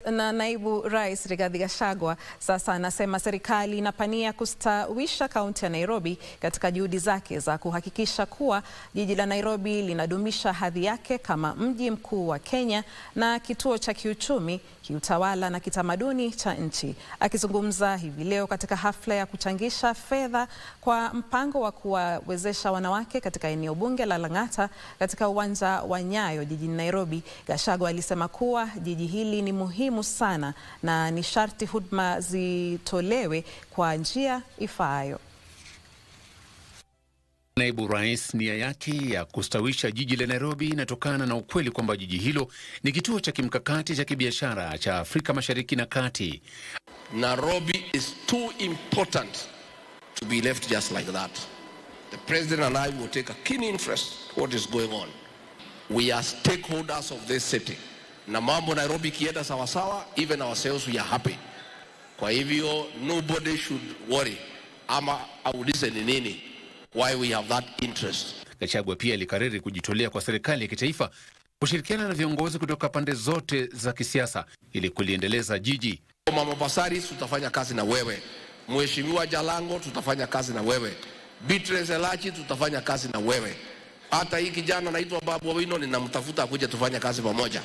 na naibu rais Rigathi Gachagua sasa anasema serikali inapania kustawisha kaunti ya Nairobi katika juhudi zake za kuhakikisha kuwa jiji la Nairobi linadumisha hadhi yake kama mji mkuu wa Kenya na kituo cha kiuchumi, kiutawala na kitamaduni cha nchi. Akizungumza hivi leo katika hafla ya kuchangisha fedha kwa mpango wa kuwawezesha wanawake katika eneo bunge la Lang'ata katika uwanja wa Nyayo jijini Nairobi, Gachagua alisema kuwa jiji hili ni muhimu sana na ni sharti huduma zitolewe kwa njia ifaayo. Naibu rais, nia yake ya kustawisha jiji la Nairobi inatokana na ukweli kwamba jiji hilo ni kituo cha kimkakati cha kibiashara cha Afrika Mashariki na Kati. Nairobi is too important to be left just like that. The president and I will take a keen interest what is going on. We are stakeholders of this city. Na mambo Nairobi ikienda sawasawa, even ourselves we are happy. Kwa hivyo nobody should worry ama aulize ni nini why we have that interest. Gachagua pia alikariri kujitolea kwa serikali ya kitaifa kushirikiana na viongozi kutoka pande zote za kisiasa ili kuliendeleza jiji. Mama Basari, tutafanya kazi na wewe. Mheshimiwa Jalango, tutafanya kazi na wewe. Beatrice Elachi, tutafanya kazi na wewe. Hata hii kijana naitwa Babu Owino ninamtafuta akuja tufanye kazi pamoja.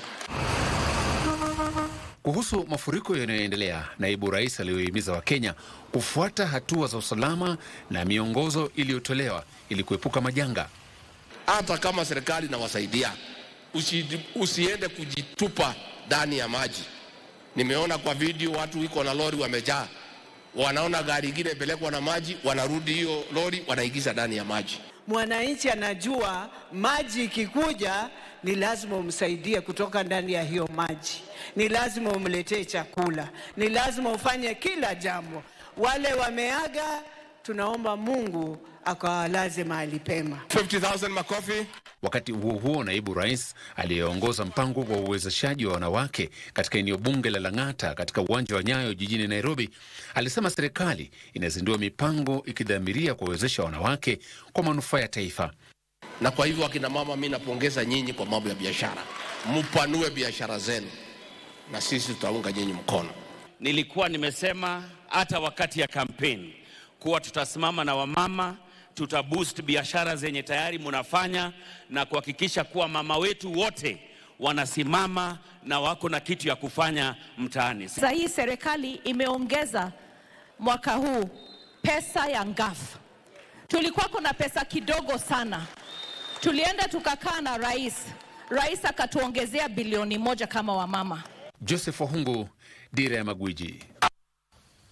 Kuhusu mafuriko yanayoendelea, naibu rais aliyohimiza Wakenya kufuata hatua za usalama na miongozo iliyotolewa ili kuepuka majanga. Hata kama serikali inawasaidia, usi, usiende kujitupa ndani ya maji. Nimeona kwa video watu iko na lori wamejaa, wanaona gari ingine ipelekwa na maji, wanarudi hiyo lori wanaingiza ndani ya maji. Mwananchi anajua maji ikikuja ni lazima umsaidie kutoka ndani ya hiyo maji, ni lazima umletee chakula, ni lazima ufanye kila jambo. Wale wameaga, tunaomba Mungu akawalaze mahali pema. 50,000 makofi. Wakati huo huo, naibu rais aliyeongoza mpango wa uwezeshaji wa wanawake katika eneo bunge la Lang'ata katika uwanja wa Nyayo jijini Nairobi alisema serikali inazindua mipango ikidhamiria kuwawezesha wanawake kwa manufaa ya taifa. Na kwa hivyo akina mama, mimi napongeza nyinyi kwa mambo ya biashara, mpanue biashara zenu na sisi tutaunga nyinyi mkono. Nilikuwa nimesema hata wakati ya kampeni kuwa tutasimama na wamama, tutaboost biashara zenye tayari munafanya na kuhakikisha kuwa mama wetu wote wanasimama na wako na kitu ya kufanya mtaani. Sasa hii serikali imeongeza mwaka huu pesa ya ngafu. Tulikuwa kuna pesa kidogo sana, tulienda tukakaa na rais, rais akatuongezea bilioni moja kama wamama. Joseph Wahungu, Dira ya Magwiji.